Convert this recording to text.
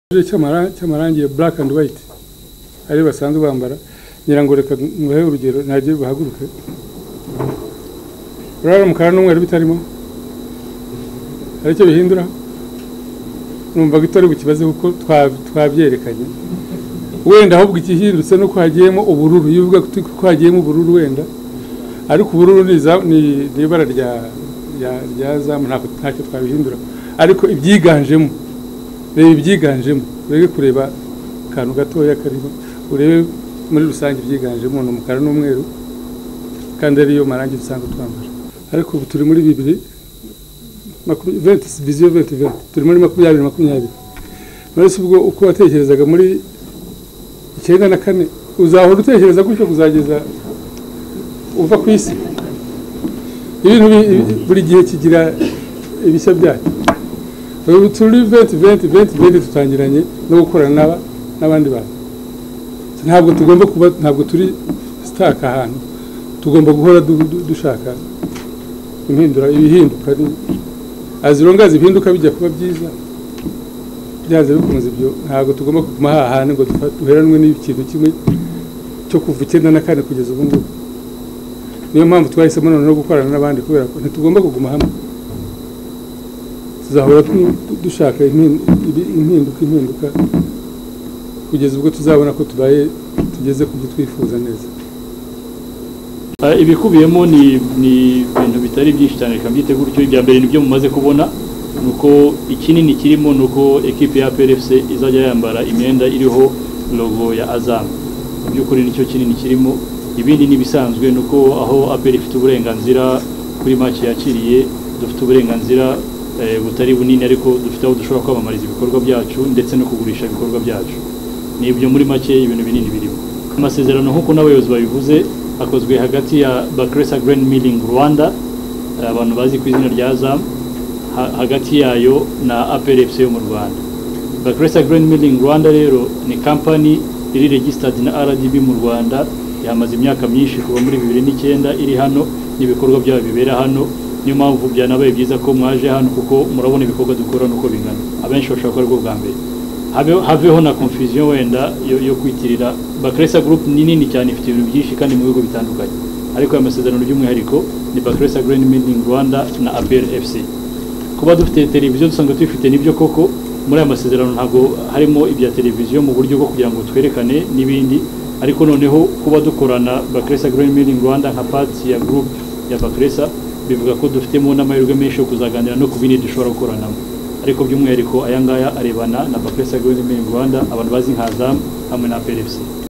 cy'amarangi ya black and white ari basanzwe bambara ngira ngo reka nguhe urugero ntagiye bahaguruke urabona umukara n'umweru bitarimo hari icyo bihindura numva ko itari bukibaze kuko twabyerekanye wenda ahubwo igihindutse nuko hagiyemo ubururu iyo uvuga ko hagiyemo ubururu wenda ariko ubururu ni ibara rya zamu ntacyo twabihindura ariko ibyiganjemo reba ibyiganjemo urebe kureba akantu gatoya karimo urebe muri rusange ibyiganjemo ni umukara n'umweru kandi ariyo marangi dusanzwe twambara ariko ubu turi muri bibiri viziyo venti venti turi muri makumyabiri makumyabiri uretse ubwo uko watekerezaga muri icyenda na kane uzahora utekereza gutyo kuzageza uva ku isi ibintu buri gihe kigira ibishya byacyo ubu turi venti venti venti venti dutangiranye no gukorana n'abandi bantu ntabwo tugomba kuba ntabwo turi sitaka ahantu tugomba guhora dushaka impindura ibihinduka azirungaza impinduka bijya kuba byiza byaze bikomeza ibyo ntabwo tugomba kuguma hahandi ngo duheranwe n'ikintu kimwe cyo kuva icyenda na kane kugeza ubu ngubu niyo mpamvu twahisemo noneho gukorana n'abandi kubera ko ntitugomba kuguma hamwe tuzahora dushaka impinduka impinduka kugeza ubwo tuzabona ko tubaye tugeze ku byo twifuza neza ibikubiyemo ni ibintu bitari byinshi cyane reka mbyite gutyo ibya mbere nibyo mumaze kubona ni uko ikinini kirimo ni uko ekipi ya PRFC izajya yambara imyenda iriho logo ya azamu mu by'ukuri nicyo kinini kirimo ibindi n'ibisanzwe ni uko aho aperi ifite uburenganzira kuri make yakiriye dufite uburenganzira butari bunini ariko dufite aho dushobora kwamamariza ibikorwa byacu ndetse no kugurisha ibikorwa byacu ni ibyo muri make ibintu binini birimo amasezerano nk'uko n'abayobozi babivuze akozwe hagati ya bakeresa Grand Milling rwanda abantu bazi ku izina rya zamu hagati yayo na APRFC yo mu rwanda bakeresa Grand Milling rwanda rero ni kampani iri regisitadi na rdb mu rwanda yamaze imyaka myinshi kuva muri bibiri n'icyenda iri hano n'ibikorwa byayo bibera hano niyo mpamvu byanabaye byiza ko mwaje hano kuko murabona ibikorwa dukora nuko bingana abenshi bashobora gukora bwa mbere haveho na confusion wenda yo kwitirira bakeresa group ni nini cyane ifite ibintu byinshi kandi mu bigo bitandukanye ariko aya masezerano by'umwihariko ni bakeresa grand meeting rwanda na apr fc kuba dufite televiziyo dusanzwe tuyifite nibyo koko muri aya masezerano ntabwo harimo ibya televiziyo mu buryo bwo kugira ngo twerekane n'ibindi ariko noneho kuba dukorana bakeresa grand meeting rwanda nka pati ya group ya bakeresa bivuga ko dufitemo n'amahirwe menshi yo kuzaganira no ku bindi dushobora gukoranamo ariko by'umwihariko aya ngaya arebana na bakeresa Green Rwanda abantu bazi nka zamu hamwe na PRFC